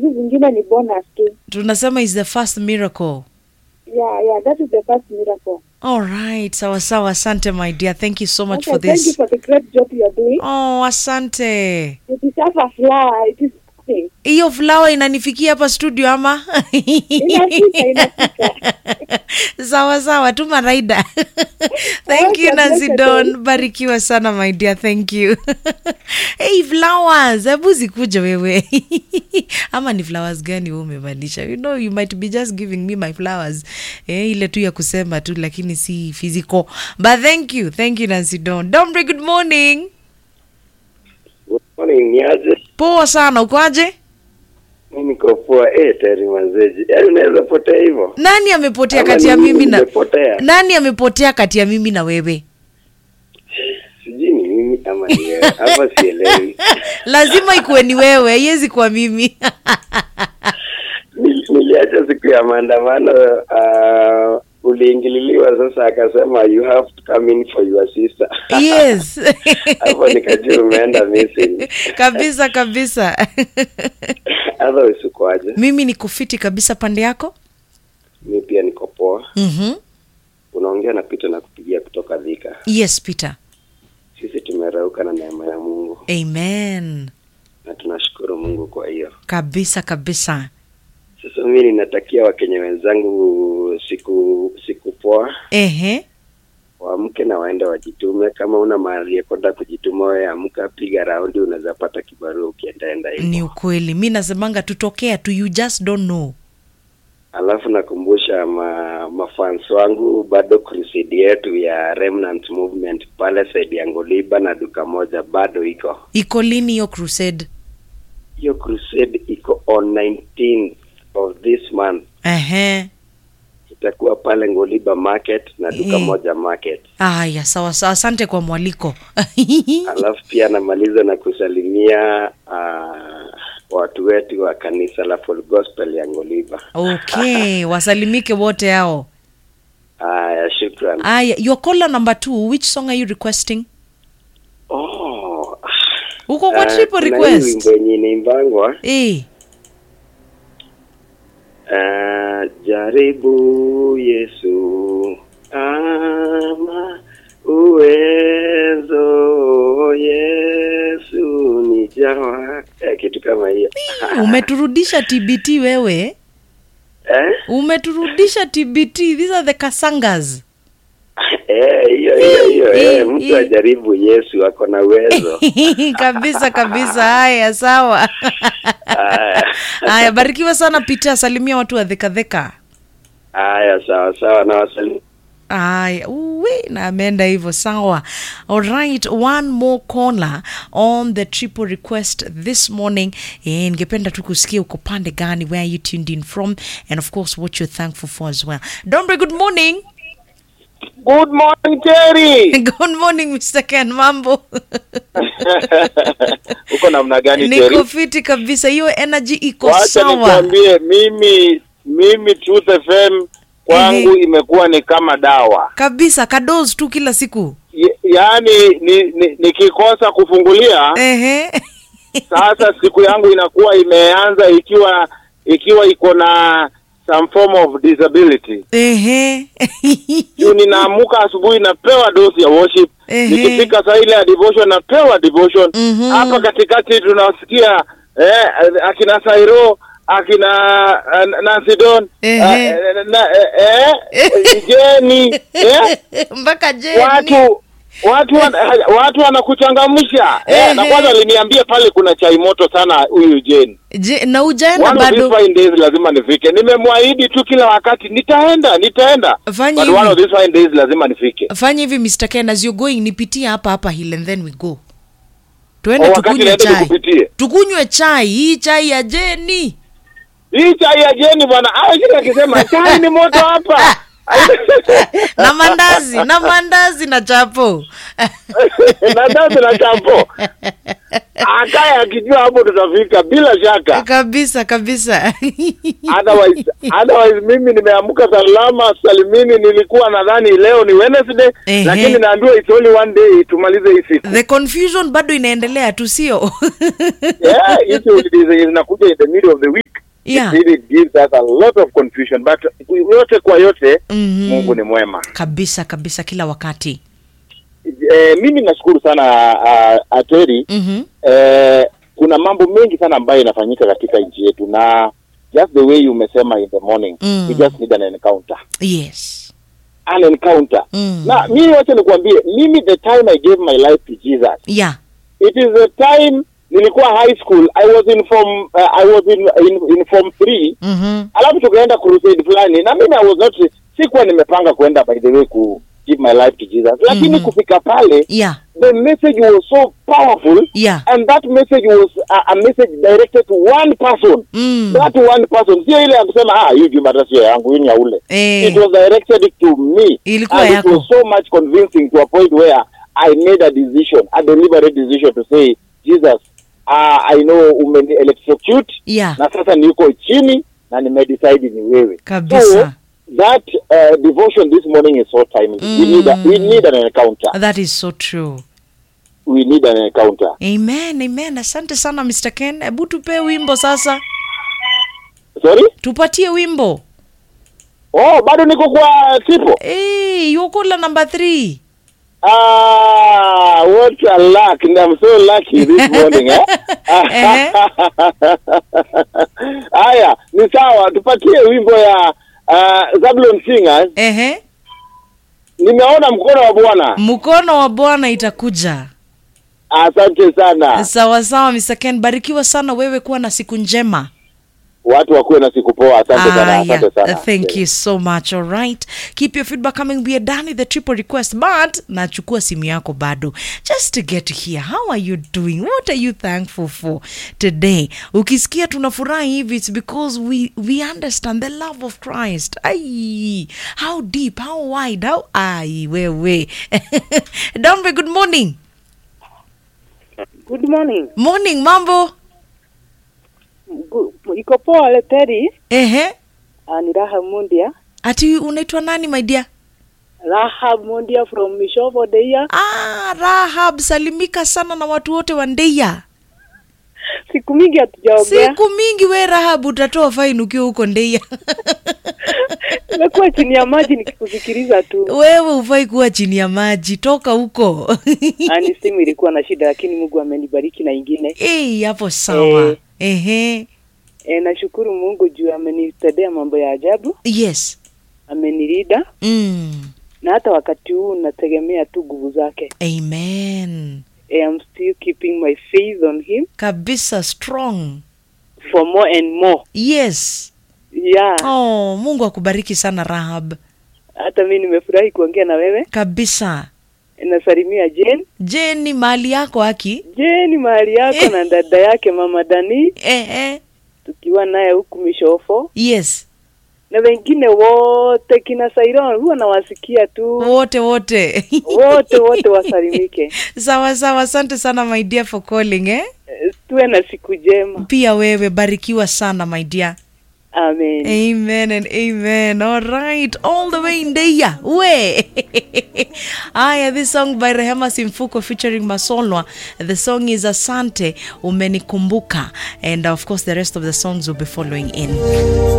hizi zingine ni bonus tu. tunasema is the first miracle Yeah, yeah, that is the first miracle. all right sawa sawa asante my dear thank you so much Okay, for thank you this for the great job you are doing. oh asante You deserve a flower. It is something. hiyo flower inanifikia hapa studio ama Inafika, inafika. sawa sawa tuma raida thank you Okay, nancy blessed don day. barikiwa sana my dear thank you hey flowers hebu zikuja wewe ama ni flowers gani wewe umemaanisha you know you might be just giving me my flowers eh, ile tu ya kusema tu lakini si physical but thank you thank you nancy don dombre good morning Good morning, niaje? poa sana ukoaje Mi niko poa. Eh, tayari mazeji. Yaani unaweza potea hivyo? nani amepotea Ama kati ya ni mimi na nimepotea? nani amepotea kati ya mimi na wewe Sijui ni mimi ama ni wewe. Hapa sielewi. lazima ikuwe ni wewe haiwezi kuwa mimi Nil- Niliacha siku ya maandamano uh, uliingililiwa sasa akasema you have to come in for your sister. yes Hapo nikajua umeenda missing. kabisa kabisa Otherwise ukoaje? mimi niko fiti kabisa pande yako Mi pia niko poa. mm-hmm. Unaongea na Peter na kupigia kutoka Thika. yes peter Sisi tumerauka na neema ya Mungu amen na tunashukuru Mungu kwa hiyo. kabisa kabisa Sasa mimi ninatakia Wakenya wenzangu siku siku poa, ehe waamke na waende wajitume. Kama una mahali ya kwenda kujituma, wewe amka, piga raundi, unaweza pata kibarua ukiendaenda ni hivyo. ukweli mi nasemanga tutokea tu you just don't know Alafu nakumbusha ma, mafans wangu bado crusade yetu ya Remnant Movement pale side ya Ngoliba na duka moja bado iko. iko lini hiyo crusade Hiyo crusade iko on 19th of this month, ehe itakuwa pale Ngoliba market na duka Eh. moja market. aya sawa sawa asante kwa mwaliko alafu pia namaliza na kusalimia uh, watu wetu wa kanisa la Full Gospel ya Ngoliba. okay wasalimike wote hao Haya, shukran. aya your caller number two which song are you requesting Oh, uko kwa ah, triple kuna hii request wimbo yenye inaimbangwa eh uh, jaribu Yesu ama uwezo Yesu ni jawa eh, kitu kama hiyo umeturudisha tbt wewe eh? umeturudisha tbt these are the kasangas Eh, hiyo hiyo hiyo Eh, eh, mtu eh. ajaribu Yesu ako na uwezo. kabisa kabisa haya sawa Haya. haya barikiwa sana pita salimia watu wa dhekadheka Haya, sawa sawa, na wasalimu. Aya, uwe na ameenda hivyo sawa. Alright, one more caller on the triple request this morning. Eh, ningependa tu kusikia uko pande gani, where you tuned in from, and of course what you're thankful for as well. Dombre, good morning. Good morning Terry. good morning Mr. Ken, mambo? Uko namna gani Niko Terry? fiti kabisa, hiyo energy iko Wacha sawa. nikwambie mimi mimi Truth FM kwangu Ehe. imekuwa ni kama dawa. Kabisa, kadoz tu kila siku. Ye- Yaani ni, ni, nikikosa kufungulia Ehe. sasa siku yangu inakuwa imeanza ikiwa ikiwa iko na some form of disability. Ehe. Juu ninaamuka asubuhi napewa dosi ya worship. Ehe. Nikifika saa ile ya devotion napewa devotion. Mhm. Hapa katikati tunasikia eh, akina Sairo akina uh, Nancy Don Ehe. eh, na, eh, eh, Jeni eh, Mpaka Jeni. watu watu wan, watu wanakuchangamsha eh, na Ehe. kwanza aliniambia pale kuna chai moto sana huyu Jeni. Je, na ujaenda One of bado? these fine days lazima nifike. Nimemwahidi tu kila wakati nitaenda, nitaenda. Fanya But one of hivi. these fine days lazima nifike. fanya hivi Mr. Ken, as you're going nipitie hapa hapa hill and then we go tuende Oh, wakati tukunywe naenda chai nikupitie. tukunywe chai hii chai ya jeni Hii chai ya Jeni bwana, ah kile akisema chai ni moto hapa. na mandazi na mandazi na chapo na sasa na champo. Akaye akijua hapo tutafika bila shaka. kabisa kabisa Otherwise, otherwise mimi nimeamka salama salimini. Nilikuwa nadhani leo ni Wednesday, Ehe. lakini naambiwa it's only one day tumalize hii siku. the confusion bado inaendelea tu sio Yeah, hizi holidays zenye zinakuja in the middle of the week. Yeah. it really gives us a lot of confusion but yote kwa yote Mhm. mungu ni mwema kabisa kabisa kila wakati eh, mimi nashukuru sana uh, ateri mm-hmm. eh, kuna mambo mengi sana ambayo inafanyika katika nchi yetu na just the way you umesema in the morning Mm. we just need an encounter yes an encounter Mm. na mimi wacha nikuambie mimi the time i gave my life to jesus yeah it is the time nilikuwa high school i was in form uh, i was in, in, in form 3 mm-hmm. alafu tukaenda crusade fulani na mimi i was not sikuwa nimepanga kwenda by the way ku give my life to jesus lakini Mhm. kufika pale yeah the message was so powerful yeah and that message was a, a message directed to one person mm. that one person sio ile ya kusema ah hii jumata sio yangu hii ni ya ule Eh. it was directed to me Ilikuwa and yako. it was so much convincing to a point where i made a decision a deliberate decision to say jesus uh, i know umeni electrocute yeah na sasa niko chini na nimedecide ni wewe Kabisa. so that uh, devotion this morning is so timely we need a, we need an encounter that is so true we need an encounter amen amen asante sana mr ken hebu tupe wimbo sasa sorry tupatie wimbo oh bado niko kwa tipo hey, yukola number three Ah, what a luck. And I'm so lucky this morning eh? Ehe. Haya, ni sawa, tupatie wimbo ya uh, Zablon Singers. ehe Nimeona mkono wa Bwana. mkono wa bwana itakuja Asante sana. sawa sawa mr ken barikiwa sana wewe kuwa na siku njema Watu wakuwe na siku poa. Asante sana. Ah, yeah. Asante sana. Uh, thank you so much all right keep your feedback coming we are done with the triple request but nachukua simu yako bado just to get to hear how are you doing what are you thankful for today ukisikia tunafurahi hivi it's because we, we understand the love of christ ai how deep how wide how ai wewe dombe good morning Good morning. morning mambo Gu- Iko poa Leteri. ehe Uh, ni Rahab Mundia. ati unaitwa nani my dear Rahab Mundia from Mishovo Deia. Ah, Rahab, salimika sana na watu wote wa Ndeia. Siku mingi hatujaongea. Siku mingi we Rahab, utatoa faini ukiwa huko Ndeia. Nimekuwa chini ya maji nikikusikiliza tu. Wewe ufai kuwa chini ya maji, toka huko. Ani simu ilikuwa na shida, lakini Mungu amenibariki na ingine. Eh, hapo sawa. Eh. Ehe. E, nashukuru Mungu juu amenitendea mambo ya ajabu, Yes. amenirida Mm. na hata wakati huu nategemea tu nguvu zake. Amen. E, I'm still keeping my faith on him Kabisa strong. for more and more. Yes. Yeah. Oh, Mungu akubariki sana Rahab. Hata mimi nimefurahi kuongea na wewe. Kabisa. Nasalimia Jane. Je, ni mali yako haki? Jane mahali yako na dada yake mama Dani Eh, eh. tukiwa naye huku Mishofo Yes. na wengine wote kina Sairon huwa nawasikia tu Wote wote. wote wote wasalimike. sawa sawa asante sana my dear for calling eh? Eh, Tuwe na siku njema. pia wewe barikiwa sana my dear Amen. amen and amen all right all the way in there we aya this song by rehema simfuko featuring masolwa the song is asante umenikumbuka and of course the rest of the songs will be following in